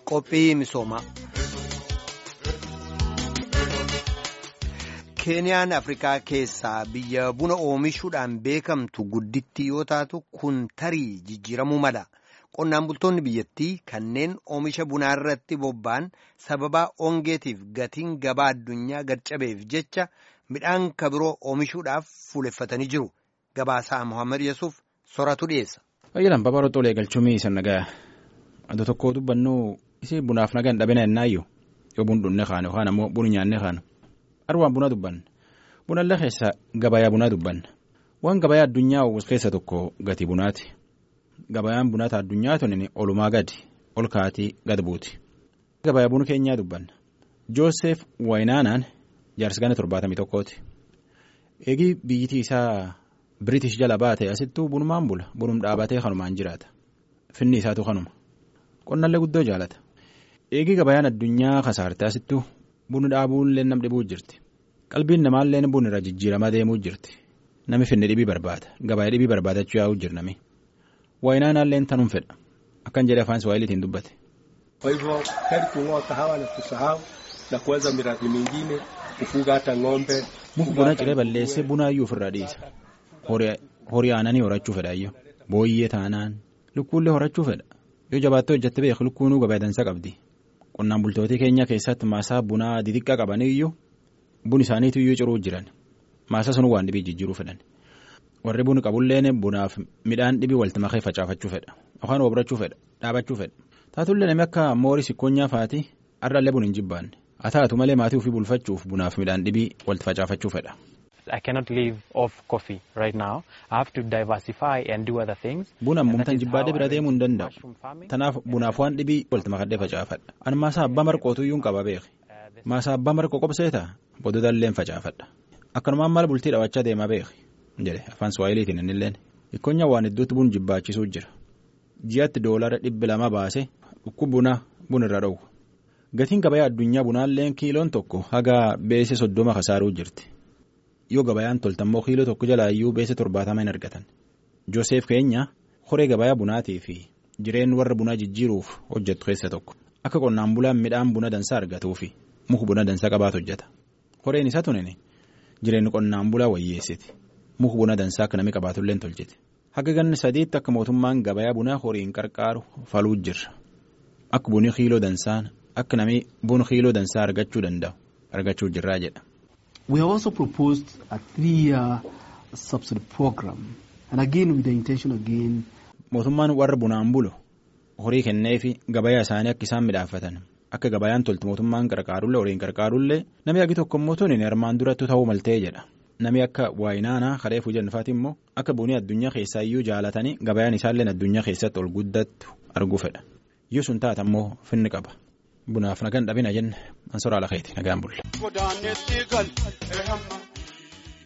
Qophii misoomaa. Keeniyaan Afrikaa keessaa biyya buna oomishuudhaan beekamtu guddittii yoo taatu kun tarii jijjiiramuu mala. Qonnaan bultoonni biyyattii kanneen oomisha bunaa irratti bobba'an sababaa ongeetiif gatiin gabaa addunyaa gad-cabeef jecha midhaan kabiroo oomishuudhaaf fuuleffatanii jiru. Gabaasaa Mohaammed Yesuuf soratu dhiyeessa. Fayyilaan babal'oo tolee galchumii isa nagaa adda tokko dubbannu isii bunaaf nagaan dhabina ennaayyuu yoo bun dhunne kaanu yookaan ammoo bun nyaanne kaanu arwaan buna dubbanna bunallee keessa gabayaa bunaa dubbanna waan gabayaa addunyaa uwwis keessa tokko gatii bunaati gabayaan bunaata addunyaa tunin olumaa gadi ol kaatii gad buuti gabayaa buna keenyaa dubbanna Joosef Wayinaanaan jaarsigana torbaatamii tokkooti eegii biyyitii isaa. Biriitish jala baate asittuu bunumaan bula bunum dhaabatee kanumaan jiraata finni isaatu kanuma qonnallee guddoo jaalata eegii gabayaan addunyaa kasaarte asittuu bunu dhaabuullee nam dhibuu jirti qalbiin namaallee bun irra jijjiiramaa deemuu jirti nami finni dhibii barbaada gabayaa dhibii barbaadachuu yaa'uu jirnami waayinaanaallee tanum fedha akkan jedhe afaan Swahiliitiin dubbate. Kwa hivyo heri kung'oa kahawa na kusahau na kuanza miradi mingine kufuga hata ng'ombe. Muka buna ciree balleessee bunaayyuu ofirraa dhiisa. horii aananii horachuu fedha iyyuu booyyee taanaan lukkuullee horachuu fedha yoo jabaattee hojjette beeku lukkuunuu gabaa dansaa qabdi qonnaan bultootii keenya keessatti maasaa bunaa xixiqqaa qabanii iyyuu bun isaaniitu iyyuu ciruu jiran maasaa sun waan dhibii jijjiiruu fedhan warri bun qabulleen bunaaf midhaan dhibii walitti makee facaafachuu fedha yookaan obrachuu fedha dhaabachuu fedha taatullee namni akka moorii sikkoonyaa faati har'allee bun hin jibbaanne haa taatu malee maatii ofii bulfachuuf bunaaf midhaan dhibii walitti facaafachuu fedha. I cannot live off coffee right now. I have to diversify and do other things. Buna mumtaan jibbaadhee bira deemuu hin danda'u. Tanaaf bunaaf waan dhibii walitti makadhee facaafadha. Ani maasaa abbaa marqootu iyyuu hin qaba beeki. Maasaa abbaa marqoo qobseeta boodota facaafadha. Akkanumaan maal bultii dhawachaa deemaa beeki jedhe afaan Swahiliitiin innilleen. Ikkonya waan iddootti bun jibbaachisuu jira. Ji'aatti doolara dhibbi lama baase dhukkuba bunaa buna irra dhowwu. Gatiin gabayaa addunyaa bunaalleen kiiloon tokko haga beese soddoma kasaaruu jirti. yoo gabayaan toltammoo kiiloo tokko jalaayyuu beese torbaatama hin argatan Joosef keenya horee gabayaa bunaatii fi jireen warra bunaa jijjiiruuf hojjetu keessa tokko akka qonnaan bulaan midhaan buna dansaa argatuu fi muka buna dansaa qabaatu hojjeta horeen isaa tunin jireenyi qonnaan bulaa wayyeessiti muka buna dansaa akka namni qabaatullee tolchiti haga ganni sadiitti akka mootummaan gabayaa bunaa horiin qarqaaru faluu jirra akka bunii kiiloo dansaan akka namni buna kiiloo dansaa argachuu danda'u argachuu jirraa jedha. We have also proposed a three-year subsidy program and again with the intention again. Mootummaan warra bunaan bulu horii kenneefi gabayaa isaanii akka isaan midhaafatan akka gabayaan toltu mootummaan qarqaarullee horiin qarqaarullee namni agi tokko immoo tuni armaan durattu ta'uu maltee jedha namni akka waayinaanaa kareefuu jennufaati immoo akka bunii addunyaa keessaa iyyuu jaalatanii gabayaan isaallee addunyaa keessatti ol guddattu arguu fedha yoo sun taata immoo finni qaba. Bunaaf nagaan dhabina jenne an soraa lakeeti nagaan bulle.